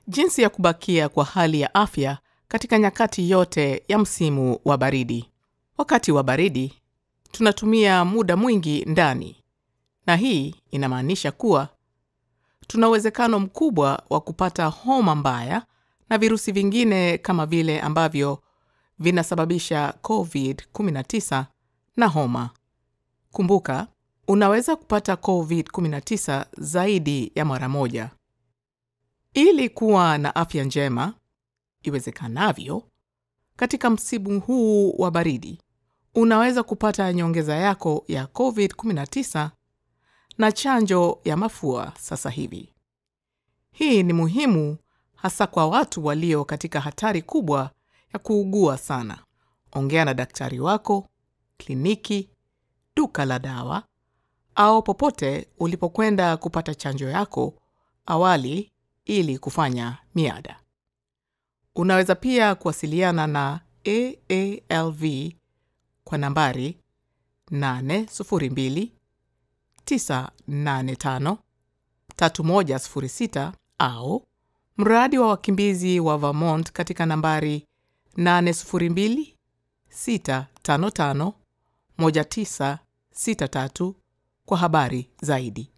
Jinsi ya kubakia kwa hali ya afya katika nyakati yote ya msimu wa baridi. Wakati wa baridi, tunatumia muda mwingi ndani, na hii inamaanisha kuwa tuna uwezekano mkubwa wa kupata homa mbaya na virusi vingine kama vile ambavyo vinasababisha COVID-19 na homa. Kumbuka, unaweza kupata COVID-19 zaidi ya mara moja. Ili kuwa na afya njema iwezekanavyo katika msimu huu wa baridi, unaweza kupata nyongeza yako ya COVID-19 na chanjo ya mafua sasa hivi. Hii ni muhimu hasa kwa watu walio katika hatari kubwa ya kuugua sana. Ongea na daktari wako, kliniki, duka la dawa au popote ulipokwenda kupata chanjo yako awali ili kufanya miada. Unaweza pia kuwasiliana na AALV kwa nambari 802 985 3106 au mradi wa wakimbizi wa Vermont katika nambari 802 655 1963 kwa habari zaidi.